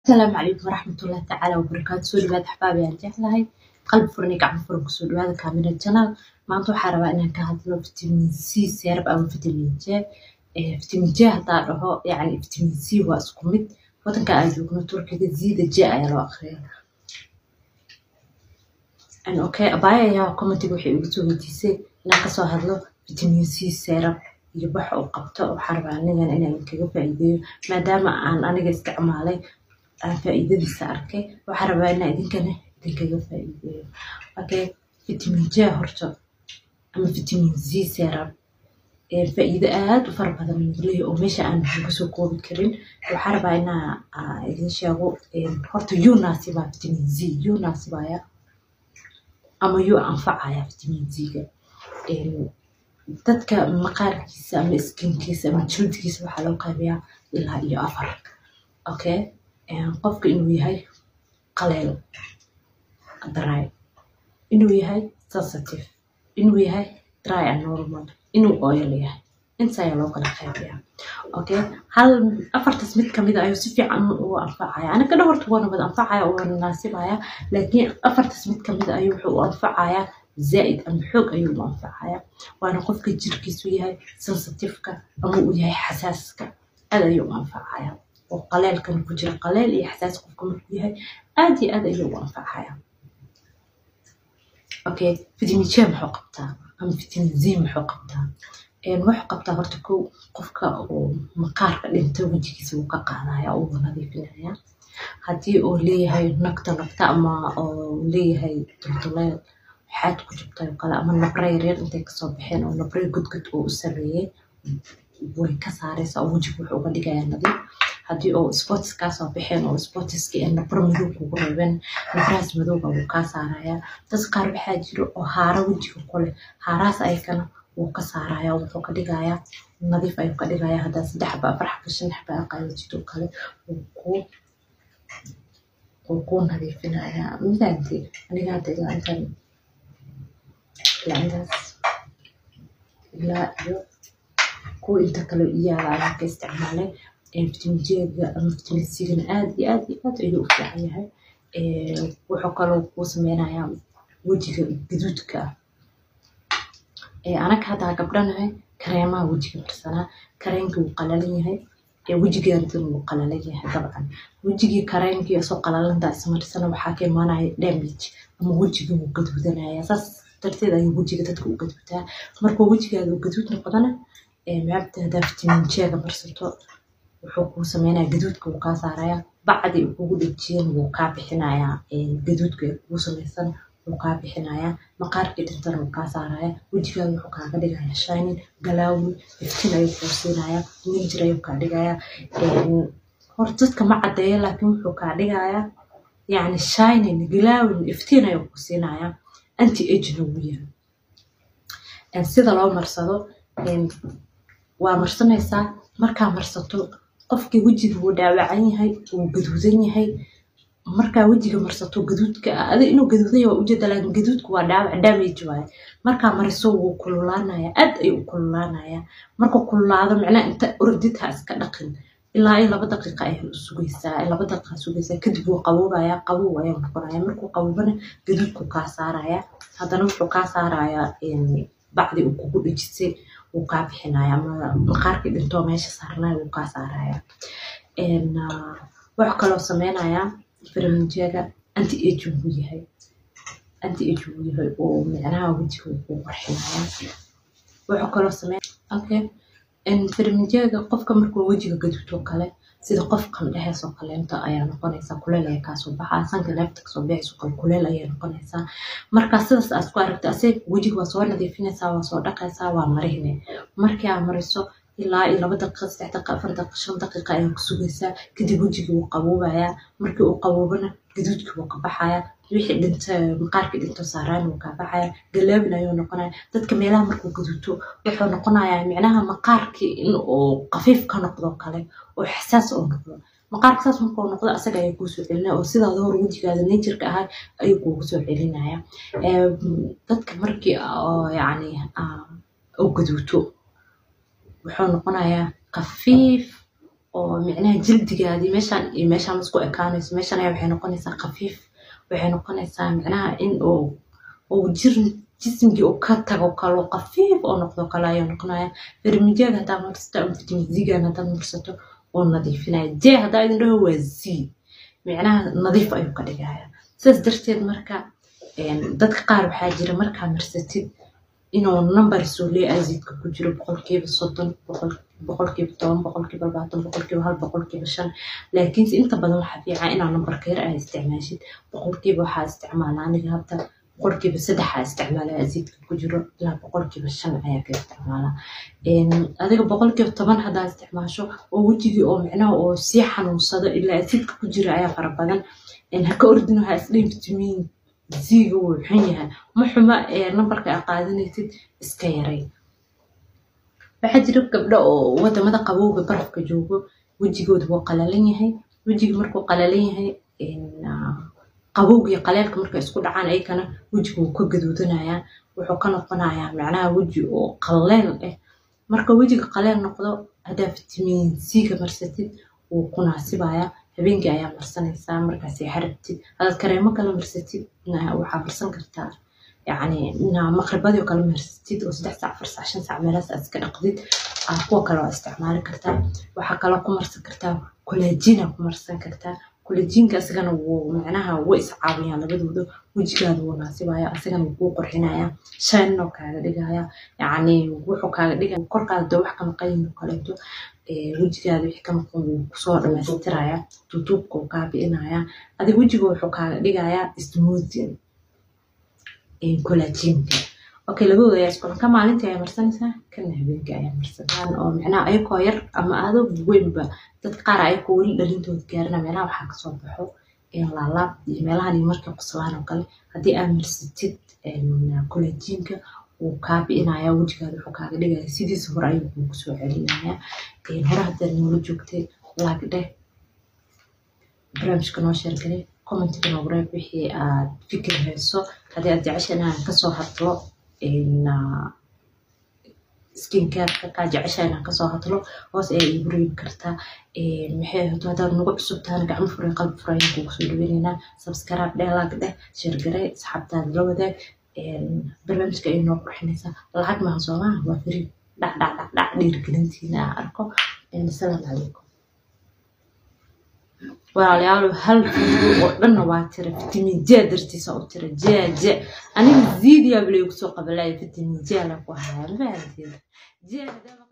asalaamu calaykum waraxmatullahi tacaala wabarakaatu soo dhawaada axbaabi aan jeclahay qalbi furan iyo gacmo furan kusoo dhawaada kaamira janaal maanta waxaa rabaa inaan ka hadlo vitamin c seerab ama vitamin j vitamin j haddaa dhaho yani vitamin c waa isku mid wadanka aan joogno turkiga zida j ayaa loo akriya okay abaya ayaa commentiga waxay igu soo weydiisay inaan kasoo hadlo vitamin c seerab iyo waxa uu qabto waxaa rabaa anigan inaan kaga faa'iideeyo maadaama aan aniga isticmaalay aan faa'iidadiisa arkay waxaa rabaa inaan idinkana idinkaga faa'iideeyo okay vitamin j horta ama vitamin z serum faa'iido aad u fara badan uu leeyahay oo meesha aan laga soo koobi karin waxaa rabaa inaa idin sheego horta yuu naasibaa vitamin z yuu naasibaya ama yuu anfacaya vitamin z-ga dadka maqaarkiisa ama skinkiisa ama jildigiisa waxaa loo qaybiyaa ilaa iyo afar okay qofka inuu yahay qaleel dry inuu yahay sensitive inuu yahay dry and normal inuu oil yahay inta ayaa loo kala qaybiyaa okay hal afartaas mid kamid ayuu si fiican u anfacaya anaga dhan horta waana wada anfacaya oo waana naasibaya laakiin afartaas mid kamid ayuu wuxuu u anfacayaa زائد أم حوق أيو منفعها وأنا قفك جيركيس وياي سنسيتيفكا أما وياي حساسكا هذا أيو منفعها وقليل كان كجرا قليل إي حساس قفك وياي أدي هذا أيو منفعها أوكي فيتامين جي محو قبتها أما فيتامين زي محو قبتها een wax qabtaa horta kow qofka uu maqaarka dhinta wejigiisa uu ka qaadaya uu nadiifinaya haddii uu leeyahay nagta nagta ama uu leeyahay dulduleed waxaad ku jirtay oo kale ama nabra yaryar intay kasoo baxeen oo nabra gudgud uu u sameeyey way ka saaraysaa oo wejiga wuxuu uga dhigayaa nadiif haddii oo sports kaa soo baxeen oo sportiski ee nabro madow kugu reebeen nabrahaas madowga wuu kaa saarayaa dad qaar waxaa jiro oo haara wejiga ku leh haarahaas ayakana wuu ka saaraya wuxuu ka dhigayaa nadiif ayuu ka dhigayaa haddaa saddex xaba afar xaba shan xaba aqaayajid oo kale wuu kuu wuu kuu nadiifinayaa midaanti aniga hadda ilaa intaan ilaa intaas ilaa iyo kuwa inta kale iyaala ayaan ka isticmaalay vitamin j-ga ama vitamin c-gana aad iyo aad iyo aad ayuu u fiican yahay wuxuu kaloo kuu sameynayaa wejiga gaduudka ah anaga haddaa gabdhanahay kareemaha wejiga marsanaa kareenkii wuu qalalan yahay wejigeedana wuu qalalan yahay dabcan wejigii kareenkii soo qalalanta ismarsana waxaa ka imaanaya damage ama wejiga wuu gaduudanaya saas darteed ayuu wejiga dadka u gaduudaa markuu wejigaada uu gaduud noqdana maabta haddaa vitamin j-ga marsato wuxuu kuu sameynaya gaduudka wuu kaa saaraya bacdi uu kugu dhejiyana wuu kaa bixinayaa gaduudka ee kugu samaysan wuu kaa bixinayaa maqaarkii dhintana wuu kaa saaraya wejigaada wuxuu kaaga dhigaya shining galaawin iftiin ayuu kuu siinaya ninjir ayuu kaa dhigaya hor dadka ma caddeeya laakiin wuxuu kaa dhigayaa yani shining galaawin iftiin ayuu kuu siinaya anti agena wuu yahay sida loo marsado waa marsanaysaa markaa marsato qofkii wejiga wuu dhaawacan yahay wuu gaduudan yahay markaa wejiga marsato gaduudka adi inuu gaduudan yahay waa ujeeda laakiin gaduudka waa dhaawac damage waaye markaa mariso wuu kululaanaya aad ayuu u kululaanaya markuu kululaado macnaha inta ordid ha iska dhaqin ilaa iyo laba daqiiqa ayaa sugaysaa laba daqiiqa sugaysaa kadib wuu qaboobaya qabow ayaa noqonaya markuu qaboobana gaduudku kaa saaraya haddana wuxuu kaa saarayaa bacdi uu kugu dhejisay wuu kaa bixinaya ama maqaarkii dhintoo meesha saarnaya wuu kaa saaraya wuxuu kaloo sameynayaa firaminjeega anti age wuu yahay anti age wuu yahay oo micnaha wejiga wuu qarxinaya wuxuu kaloo sameyn okay firaminjeega qofka markuu wejiga gaduudoo kale sida qof qandheheesoo kaleento ayaa noqonaysaa kuleel ayaa kaasoo baxaa sanka neefta kasoo baxayso kale kuleel ayaa noqonaysaa marka sidaas aad ku aragta asig wejiga waa soo nadiifinaysaa waa soo dhaqaysaa waa marihine markii aad mariso ilaa iyo laba daqiiqa saddex daqiiqa afar daqiiqa shan daqiiqa ayaa ku sugaysaa kadib wejigii wuu qaboobayaa markii uu qaboobana gaduudkii wuu ka baxaya wixii dhinta maqaarkii dhinto saaraan wuu kaa baxaya galaabin ayuu noqonaya dadka meelaha markuu gaduuto wuxuu noqonayaa micnaha maqaarkii in uu qafiif ka noqdo kale oo xasaas oo noqdo maqaarka saas markuu noqdo asaga ayaa kuu soo celinaya oo sidaada hor wejigaada najerka ahaa ayuu kuugu soo celinaya dadka markii yani uu gaduuto wuxuu noqonayaa qafiif oo micnaha jildigaadii meeshaan iyo meeshaan isku ekaanayso meeshaan ayaa waxay noqonaysaa khafiif waxay noqonaysaa micnaha in uu uu jir jismigii uu ka tago kalo khafiif oo noqdo kale ayuu noqonaya firmijeega haddaa marsato ama vitamin zigan haddaad marsato wuu nadiifinaya jee haddaa idin dhaho waa z micnaha nadiif ayuu ka dhigaya sidaas darteed marka dadka qaar waxaa jira markaa marsatid inuu number suuliye azidka ku jiro boqolkiiba soddon boqolkiiba toban boqolkiiba labaatan boqolkiiba hal boqolkiiba shan laakiinse inta badan waxaa fiican inaa numberka yar aa isticmaashid boqolkiiba waxaa isticmaala aniga hadda boqolkiiba saddex aa isticmaala azidka ku jiro ilaa boqolkiiba shan ayaa ka isticmaala adiga boqolkiiba toban haddaa isticmaasho oo wejigii oo micnaha oo sii xanuunsado ilaa azidka ku jira ayaa fara badan ha ka ordin waxaa isdhihin vitamin ziga wuu xun yahay ma xuma numberka aa qaadanaysid iska yaray waxaa jira gabdho oo wadamada qabowga barafka joogo wejigooda wuu qalalan yahay wejiga markuu qalalan yahay qabowga iyo qaleelka markay isku dhacaan ayakana wejiga wuu ka gaduudanayaa wuxuu ka noqonayaa macnaha weji oo qaleel ah marka wejiga qaleel noqdo haddaa vitamin c-ga marsatid wuu ku naasibayaa habeenkii ayaa marsanaysaa markaas xarabtid hadaad kareemo kale marsatid waxaa marsan kartaa yani maqribadii oo kale marsatid oo saddex saac afar saac shan saac meelahaas aad iska dhaqdid kuwa kale waa isticmaali kartaa waxaa kaloo ku marsan kartaa kolajina ku marsan kartaa kolajinka asagana wuu macnaha way iscaawiyaan labadooda wejigaada wuu naasibaya asagana wuu kuu qurxinaya shaynoo kaaga dhigaya yacni wuxuu kaaga dhigaya korkaada doo wax ka maqayin oo kaleeto wejigaada wixii ka maqan wuu kusoo dhamaystiraya duuduubka wuu kaa bi'inaya adiga wejiga wuxuu kaaga dhigayaa smoothing kolajinka okay labadooda ayaa isku ka maalintii ayaa marsanaysaa kana habeenkii ayaa marsataan oo micnaha ayakoo yar ama aado weynba dadka qaar ayakoo weli dhalintooda gaarina meelaha waxaa kasoo baxo laalaab iyo meelahan markay qoslaan oo kale haddii aad marsatid kolajinka wuu kaa bi'inaya wejigaada wuxuu kaaga dhigaya sidiisa hore ayuu kuugu soo celinaya hore haddaad noola joogtay laag dheh barnaamijka noo sheergalay commentiga noogu reeb wixii aad fikir hayso haddii aad jecesha inaan kasoo hadlo skincareka kaa jecesha inaan kasoo hadlo hoos ayaa iigu reebi kartaa maxay ahaato haddaad nagu cusub tahana gacmo furay qalbi furay ayaan kugu soo dhaweynaynaa subscribe dheh laag dheh sheergaray asxaabtaada la wadaag barnaamijka ay noo qurxinaysaa lacag maha soomaha waa firi dhac dhac dhac dhac dhiirigelintiina aan arko asalaamu calaykum walaalayaal hal fiido oo dhanna waa tira vitamin j dartiisa u tira j j aniga ziidiyaa bilay kusoo qabalaya vitamin j la ku haya mafahanteeda j